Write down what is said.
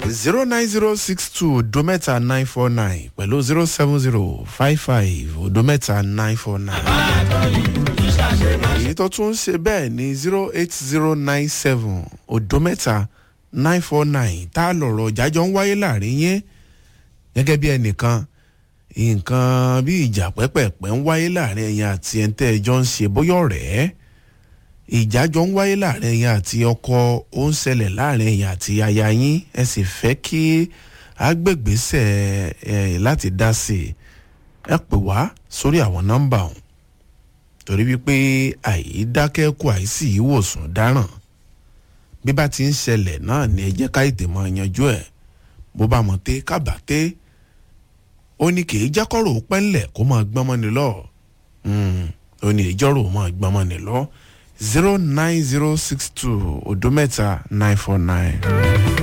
zero nine zero six two odo mẹ́ta nine four nine pẹ̀lú zero seven zero five five odo mẹ́ta nine four nine. èyí tó tún ń ṣe bẹ́ẹ̀ ni zero eight zero nine seven odo mẹ́ta nine four nine tá a lọ̀rọ̀ jájọ́ ń wáyé láàrin yẹn gẹ́gẹ́ bí ẹnìkan nǹkan bí ìjà pẹ́pẹ̀pẹ́ ń wáyé láàrin ẹ̀yìn àti ẹ̀ńtẹ́ ẹjọ́ ń ṣe bóyá ọ̀rẹ́ ìjà jọ ń wáyé láàrin ẹ̀yìn àti ọkọ ó ń ṣẹlẹ̀ láàrin ẹ̀yìn àti aya yín ẹ sì fẹ́ kí agbègbèsẹ̀ ẹ̀ láti dá sí i ẹ pè wá sórí àwọn nọ́mbà ọ̀hún torí wípé àìdákẹ́kù àìsí ìwòsàn dáràn bí bá ti ń ṣẹlẹ̀ náà ni ẹ jẹ́ ká ètè mọ́ yanjú ẹ̀ bó bá mọ̀ té kábàté ó ní kì í jákọ́rò pẹ́ńlẹ̀ kó máa gbọ́n mọ́ni lọ ó ní ìjọ́rò máa gbọ́n mọ́ni lọ zero nine zero six two odo mẹ́ta nine four nine.